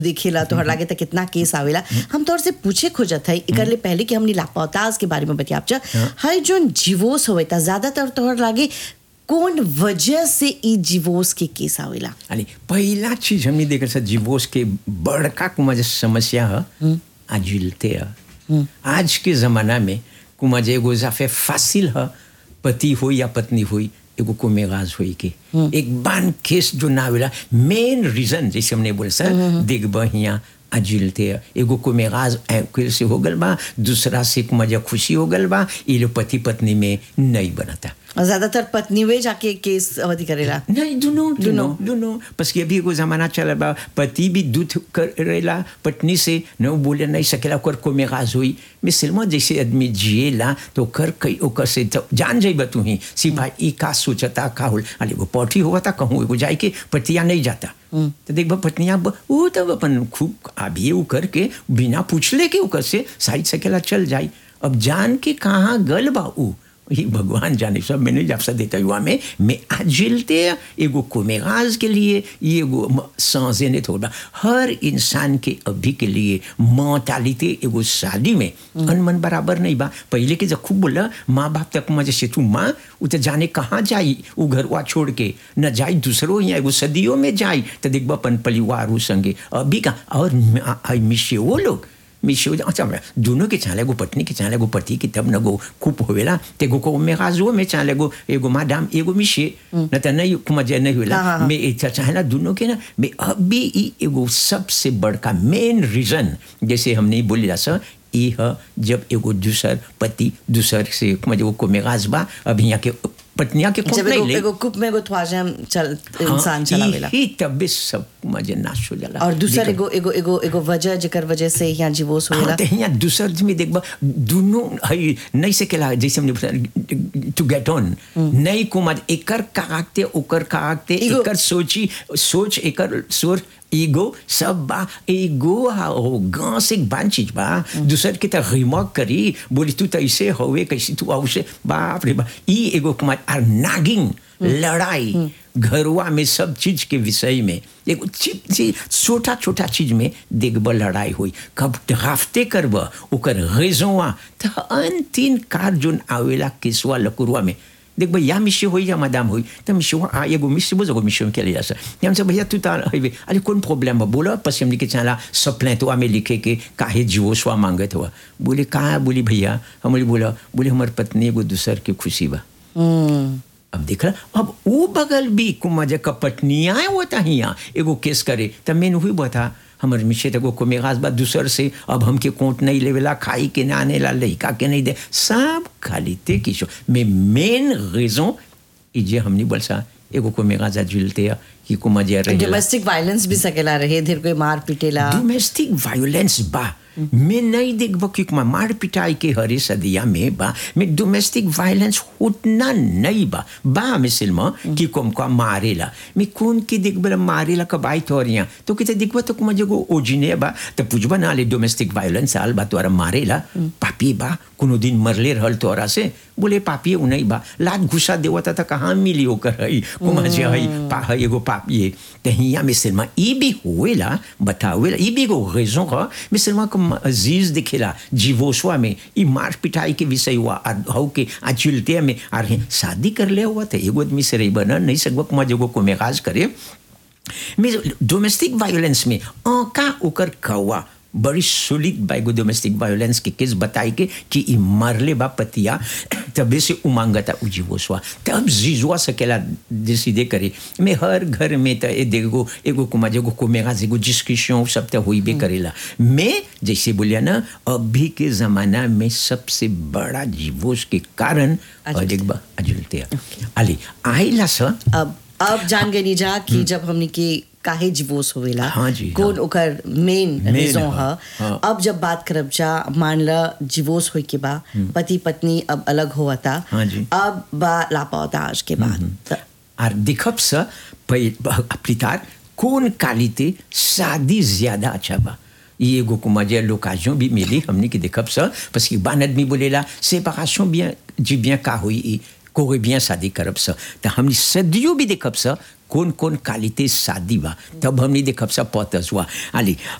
देखेला तोहर लागे त कितना केस आवेला हम तोहर से पूछे खोजत है एकर ले पहले कि हमनी लापताज के बारे में बतियाब जा हर जोन जीवोस होवे ता ज्यादातर तोहर लागे कौन वजह से ई जीवोस के केस आवेला अली पहिला चीज हमने देखल सर जीवोस के बड़का कुमा जे समस्या है आजिलते है आज के जमाना में कुमा जे एगो जाफे फासिल है पति हो या पत्नी हुई एगो को मेगाज हुई के एक बान केस जो ना आवेला मेन रीजन जैसे हमने बोले सर देख बहिया अजिलते है एगो को मेगाज ऐकुल से हो गल बा दूसरा से कुमा जे खुशी हो गल बा ये लोग पति पत्नी में नहीं बनता और ज्यादातर पत्नी वे जाके केस अवधि करेला नहीं दुनो दुनो दुनो बस कि अभी एगो जमाना चल बा पति भी दूध करेला पत्नी से न बोले नहीं सकेला ओकर को मेगाज हुई मिसलमा जैसे आदमी जिएला तो कर कई ओकर से तो जान जाइबा तू ही सिपाही ई का सोचता का होल अरे वो पौठी हुआ था कहूँ एगो जाए के पतिया नहीं जाता तो देख बा पत्निया वो तब अपन खूब अभी वो करके बिना पूछले के ओकर से साइड सकेला चल जाई अब जान के कहाँ गल बा ऊ ये भगवान जाने सब मैंने जब से देता हुआ में मैं आजिलते एगो कोमेगाज के लिए ये एगो सांसे ने थोड़ा हर इंसान के अभी के लिए मौतालिते एगो शादी में अनमन बराबर नहीं बा पहले के जब खूब बोला माँ बाप तक मजे से तू माँ वो तो जाने कहाँ जाई वो घर वा छोड़ के न जाई दूसरों या एगो सदियों में जाई तो देखबा अपन परिवार संगे अभी का और मिशे वो लोग मिशो अच्छा दोनों के चाले गो पत्नी के चाले गो पति की तब न गो खूब होवेला ते गो को में गाजो में चाले गो एगो मादाम एगो मिशे न त नहीं कुमजे नहीं होला मैं इच्छा चाहला दोनों के ना मैं अभी ई एगो सबसे बड़का मेन रीजन जैसे हमने बोली सा ई है जब एगो दूसर पति दूसर से कुमजे वो को मेगाज बा अभी यहाँ के पत्निया के जब एगो एगो कुप में एगो ख्वाजा चल इंसान चलावेला ही तब सब मजे नाश हो जाला और दूसर एगो एगो एगो एगो वजह जेकर वजह से यहाँ जीवोस होवेला हाँ, तो यहाँ दूसर में देखबा दोनों हई नहीं से केला जैसे हमने टू गेट ऑन नहीं कुमार एकर कागते ओकर कागते एकर सोची सोच एकर सोच ईगो सब बा ईगो हो गांव से एक बान चीज बा दूसर के तरह रिमॉक करी बोली तू तो ऐसे होवे कैसे तू औसे बाप रे बा ई एगो कुमार आर नागिंग लड़ाई घरवा में सब चीज के विषय में एगो छोटा छोटा चीज में देखब लड़ाई हुई कब ड्राफ्टे करब ओकर रेजोवा तो अंतिम कार जोन आवेला केसवा लकुरवा में देख भाई या मिशे हो या मदाम हो तो मिशे आ एगो मिशे बोझ एगो मिशे में क्या लिया सर हम से भैया तू तो अरे कौन प्रॉब्लम है बोलो पश्चिम लिखे चला सप्लें तो हमें लिखे के काहे जीवो स्वा मांगत हुआ बोले कहाँ बोली भैया हम बोली बोला बोले हमारे पत्नी एगो दूसर के खुशी बा अब देख रहा अब वो बगल भी कुमार का पत्निया होता हिया एगो केस करे तब मैंने हुई बता हमर मिशे तक को मेगाज बा दूसर से अब हमके कोट नहीं लेवेला खाई के ना आने ला लड़का के नहीं दे सब खाली ते किशो में मेन रीजन जे हमने बोल सा एगो को मेगाजा जुलते है कि को मजे रहे डोमेस्टिक वायलेंस भी सकेला रहे धीर कोई मार पीटेला डोमेस्टिक वायलेंस बा मैं नहीं देख कि मार पिटाई के हरे सदिया में बा मैं डोमेस्टिक वायलेंस उतना नहीं बा बा मिसल में कि कम को मारेला मैं कौन के देख बला मारेला कब आई तो यहाँ तो किते देखबा तो कुमा जगो ओजिने बा तो पूछबा ना ले डोमेस्टिक वायलेंस आल बा तोरा मारेला पापी बा कोनो दिन मरले रहल तोरा से बोले पापी उ नहीं बा लात घुसा देवता था कहाँ मिली ओकर हई कुमा जे हई पा हई एगो पापी तो हिया मिसल में ई भी होएला बतावेला ई भी एगो रेजन ह मिसल में अजीज दिखेला जीवोसवा में ई मार पिटाई के विषय हुआ हऊ के आचुलते में आर शादी कर ले हुआ था एगो आदमी से रही बना नहीं सकबा कुमा जगो को मेगाज करे में डोमेस्टिक वायलेंस में आका ओकर कौआ बड़ी सुलिक बाइगो डोमेस्टिक वायलेंस के केस बताई के कि ई मारले बा पतिया तबे से उमांगता उजीवोसवा तब जीजुआ सकेला डिसीडे करे मैं हर घर में त ए देखो एगो कुमा जेगो को मेगा जेगो डिस्कशन सब त होई बे करेला मैं जैसे बोलिया ना अभी के जमाना में सबसे बड़ा जीवोस के कारण देखबा अजुलते अली आइला स अब अब जान गई जा कि जब हमने के काहे जीवोस होवेला हाँ जी, कौन हाँ। ओकर मेन रीजन हाँ, है हाँ। अब जब बात करब जा मान ल जीवोस होई के बा पति पत्नी अब अलग होवता हाँ जी। अब बा लापता आज के बाद त- और दिखब स प्लितार कौन कालिते शादी ज्यादा अच्छा बा ये एगो कुमाजे लोकाजों भी मिली हमने की देखब स parce que बान आदमी बोलेला séparation bien जी bien का हुई कोई bien शादी करब स त हमनी सदियों भी देखब स कौन कौन क्वालिटी शादी बा तब हमने देखब सब पतस हुआ आली